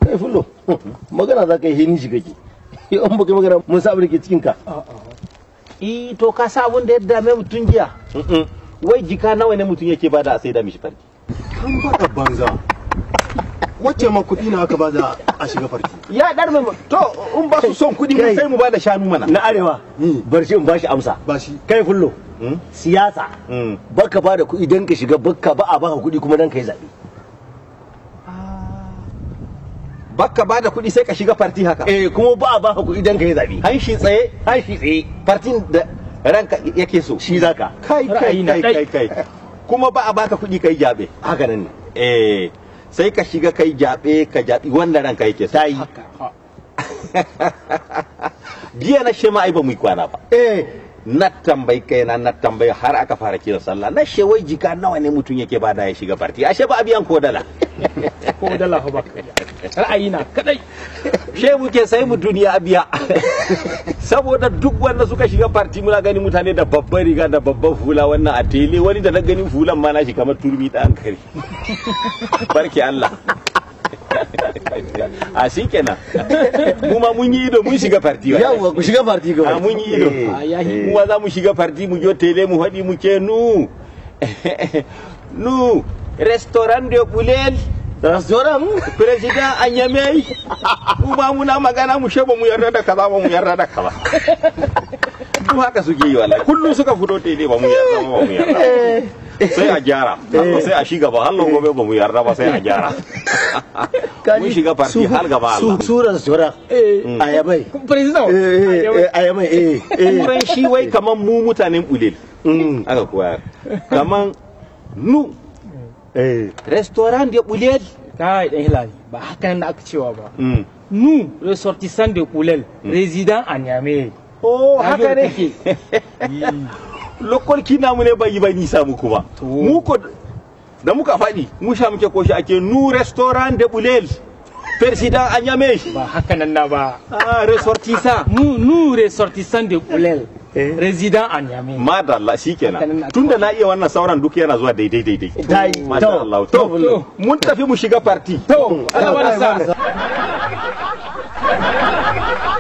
kai fullo magana za ka yi hini shi kake in baka magana mun sa abin da ke cikin ka i to ka sa abun da ya dame mutum jiya wai jika nawa ne mutum yake bada a sai da mishi farki an bada banza wacce ma kuɗi na aka bada a shiga farki ya dar mai to in ba su son kuɗi mu Kai. sai mu bada shanu mana na arewa bar shi in ba shi amsa ba shi kai fullo Mm. siyasa Mm. baka bada kuɗi dan ka shiga bakka ba a baka kuɗi kuma dan ka yi zaɓe baka bada kuɗi sai ka shiga farti haka eh kuma ba a baka kuɗi dan ka yi zaɓe hanshi tsaye tashi tsaye fartin da ranka yake so shi zaka kai kai Ra'ayi na kai kai kai kuma ba a baka kuɗi kai jabe haka nan ne eh sai ka shiga kai jabe ka jabi wanda ranka yake so ta yi jiya na shema ai ba mu yi kwana ba eh na tambayi kaina na tambayi har aka fara kiran sallah na she wai jika nawa ne mutum yake bada ya shiga farti ashe ba a biyan ko dala ko dala ba ra'ayi na kadai she muke sai mu duniya a biya saboda duk wanda suka shiga farti muna gani mutane da babban riga da babban hula wannan a tele wani da na gani hulan ma na shi kamar turmi da kare barke Allah a shi kenan mu ma mun yi ido mun shiga farti wa yawwa ku shiga farti ga a mun yi ido Eh, mu za mu shiga farti mu jo tele mu haɗi mu ce nu nu restaurant de bulel restaurant president anyamai mu ba muna magana mu sheba mu yarda da kaza ba mu yarda da kaza duk haka suke yi wallahi kullum suka fito tele ba mu yarda ba mu yarda ba. sai a gyara sai a shiga ba hallo gobe ba mu yarda ba sai a gyara mun shiga farti har gaba Allah su restaurant eh ayabai president eh eh, ayabai eh eh turan shi wai kaman mu mutanen bulel Mm. aka koya kaman nu eh restaurant de bulel kai dan hilali ba haka nan da aka cewa ba Mm. nous ressortissants de Koulel résident à Niamey oh Na haka ji ne kake. lokol kina mu ne bai yi ba nisa mu kuma mu ko da muka faɗi mu sha muke koshi ake nu restaurant de bulel president anyame ba haka nan na ba ah ressortissant nous nous ressortissants de Koulel Eh. résident à Niamey madalla Haka nan shikenan na- tunda na iya wannan sauran duk yana zuwa daidai daidai dai madalla to to mun tafi mu shiga party to Allah bada sa